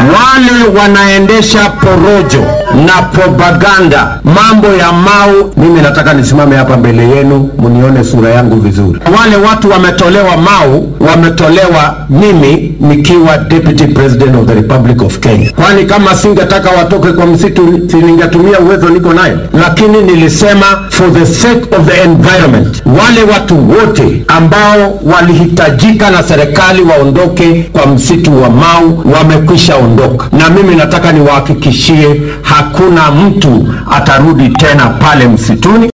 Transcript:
wale wanaendesha porojo na propaganda mambo ya Mau, mimi nataka nisimame hapa mbele yenu mnione sura yangu vizuri. Wale watu wametolewa Mau, wametolewa mimi nikiwa deputy president of the republic of Kenya. Kwani kama singetaka watoke kwa msitu, si ningetumia uwezo niko nayo? Lakini nilisema for the sake of the environment, wale watu wote ambao walihitajika na serikali waondoke kwa msitu wa Mau wamekwisha ondoka, na mimi nataka niwahakikishie hakuna mtu atarudi tena pale msituni.